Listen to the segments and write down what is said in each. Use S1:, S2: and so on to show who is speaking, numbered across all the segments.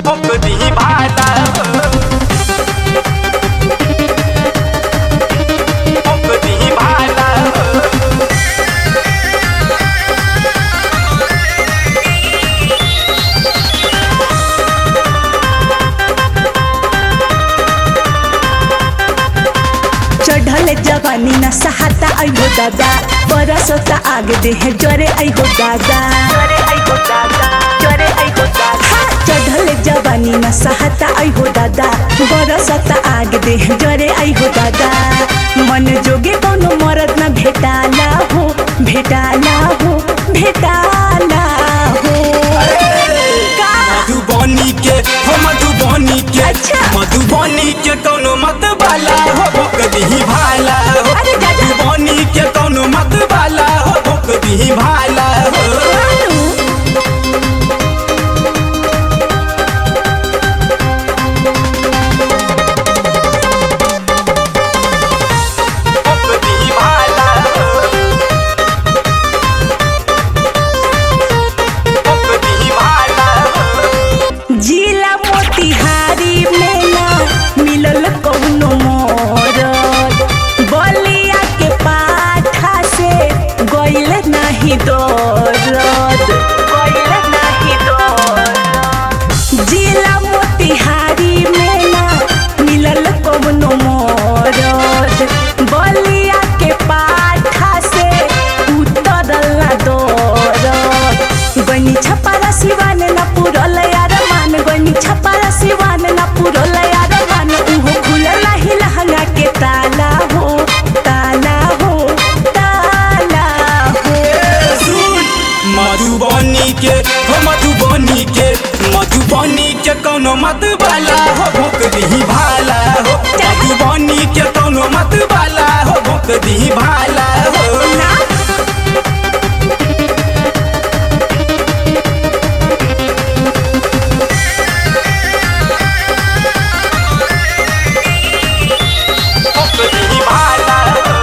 S1: दी भाला दी भाला
S2: चढ़ल जवानी न सहाता आइहो दादा बरसता आग देह जरे आइहो दादा हाँ, चढ़ल जवानी न सहाता आइहो दादा बरसता आग देह जरे आइहो दादा मन जोगे कोनो मरद न भेटाला हो भेटाला हो भेटाला हो का
S1: मधुबनी के हो मधुबनी के
S2: अच्छा।
S1: मधुबनी के कोनो मत बाला हो भोक दी भाला हो
S2: अरे दादा।
S1: मधुबनी के कोनो मत बाला हो भोक दी भाला हो भोक दी भाला हो भोक दी भाला हो
S2: जिला मोतिहारी में ना मिलल कौनो मोरद बलिया के पाठा से गइल नाही दरद गइल नाही दरद जिला मोतिहारी में ना मिलल कौनो मोरद बलिया के पाठा से उतरल ना दरद गनी छपारा सिवान न पुरल यार मान गनी छपारा सिवान न पुरल यार मान उहो खुलल ही लहंगा के ताला हो ताला हो ताला हो
S1: सुन मधुबनी के हो मधुबनी के मधुबनी के कोनो मत बाला हो भोक दी भाला हो मधुबनी के कोनो मत बाला हो भोक दी भाला हो
S2: ना
S1: भोक दी भाला हो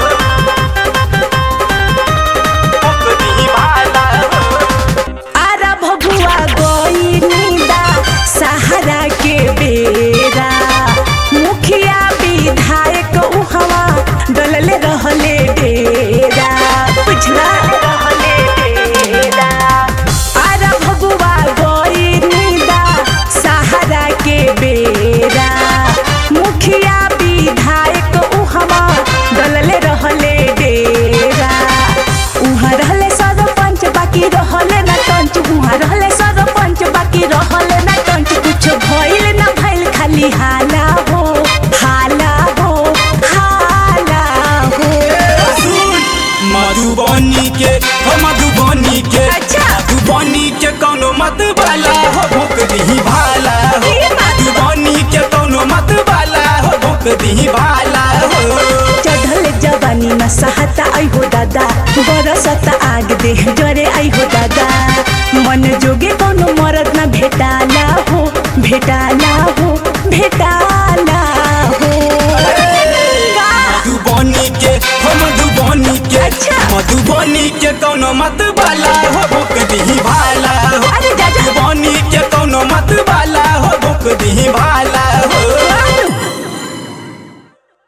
S1: भोक दी भाला हो
S2: आरा भगुआ गइनीदा सहारा के बेरा मुखिया विधायक उहवा डलले रहले डेरा बुझला रहले डेरा आरा भगुआ गइनीदा सहारा के बेरा मुखिया विधायक उहवा डलले रहले डेरा उहाँ रहले सरपंच बाकी रहले ना टंच उहाँ रहले सरपंच बाकी रहले ना टंच कुछ भइल ना भइल खाली हाला हो हाला हो हाला हो
S1: सुन मधुबनी के हो मधुबनी के
S2: अच्छा।
S1: मधुबनी के कोनो मत बाला हो भोक दी भाला हो
S2: ये बात बा।
S1: मधुबनी के कोनो मत बाला हो भोक दी भाला हो
S2: चढ़ल जवानी न सहता आइहो दादा बरसता आग देह जरे आइहो दादा मन जोगे कोनो मरद न भेटाला हो भेटाला हो भेटाला हो का
S1: मधुबनी के हो मधुबनी के
S2: अच्छा।
S1: मधुबनी के कोनो मत बाला हो भोक दी भाला हो
S2: अरे दादा।
S1: मधुबनी के कोनो मत बाला हो भोक दी भाला